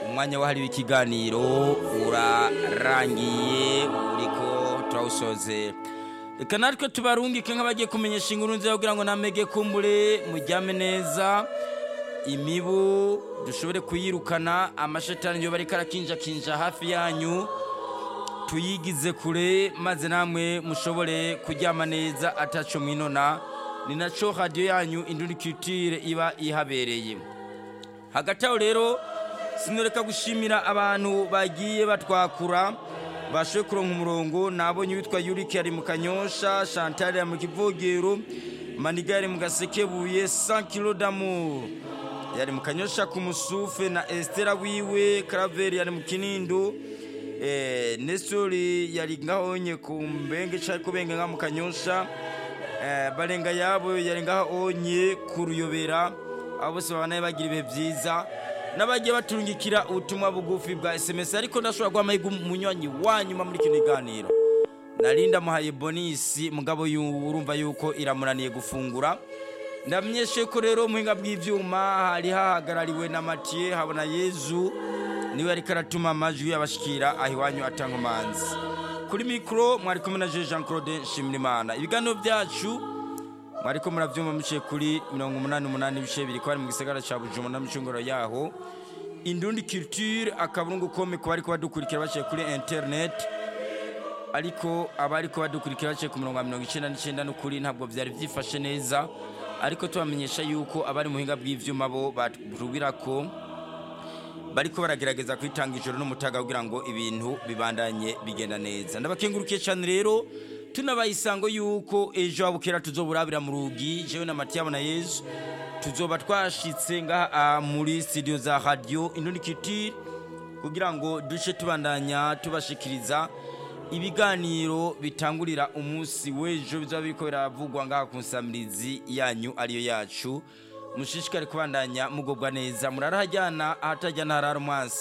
umwanya wahariwe ikiganiro urarangiye uriko turawusoze reka natwe tubarungike nk'abagiye kumenyesha inkuru nziza kugira ngo namege kumbure muryame neza imibu dushobore kuyirukana amashetani yo bariko arakinjakinja hafi yanyu tuyigize kure maze namwe mushobore kuryama neza ataco mwinona ni naco radiyo yanyu indurikitire iba ihabereye hagati aho rero sinoreka gushimira abantu bagiye batwakura bashoboye kuronka umurongo nabonye uwitwa yurike ari mu kanyosha chantal ari mu kivogero maniga yari mu gasekebuye 100 kilo d'amour yari mu kanyosha ku musufe na estera wiwe karaveri yari mu kinindo eh, nestori yari ngahonye ku mbenge cari kubenge nga mu kanyosha eh, barenga yabo yari ngahonye ku ruyobera abo bose babanaye bagira ibihe byiza n'abagiye baturungikira ubutumwa bugufi bwa sms ariko ndashobora guha amahirwe umunywanyi wa nyuma muri kino kiganiro narinda muhaye bonisi mugabo yu- urumva yuko iramunaniye gufungura ndamenyeshe ko rero muhinga bw'ivyuma hari hahagarariwe na Mathieu habona Yezu niwe ariko aratuma amajwi yabashikira aho iwanyu atankomanzi kuri mikro mwari kumwe na Jean Claude Nshimirimana ibiganiro byacu mwariko muravyumva muciye kuri 88 ibice biri ko ari mu gisagara ca Bujumbura na micunguro yaho Indundi Culture akaburungu kome ku bariko badukurikira baciye kuri internet ariko abariko badukurikira baciye ku murongo wa mirongo icenda n'icenda n'ukuri ntabwo vyari vyifashe neza ariko tubamenyesha yuko abari muhinga bw'ivyuma bo batubwira ko bariko baragerageza kwitanga ijoro n'umutaga kugira ngo ibintu bibandanye bigenda neza ndabakengurukiye cyane rero tunabaye isango yuko ejo habukera tuzoburabira mu rugi jewe na matiyabo na yezu tuzoba twashitse ngaha muri studio za radio indunikitire kugira ngo duce tubandanya tubashikiriza ibiganiro bitangurira umunsi w'ejo bizaba biriko biravugwa ngaha ku nsamirizi yanyu ariyo yacu mushishikare kubandanya mugobwa neza murarahajyana ahatajyana harara umwansi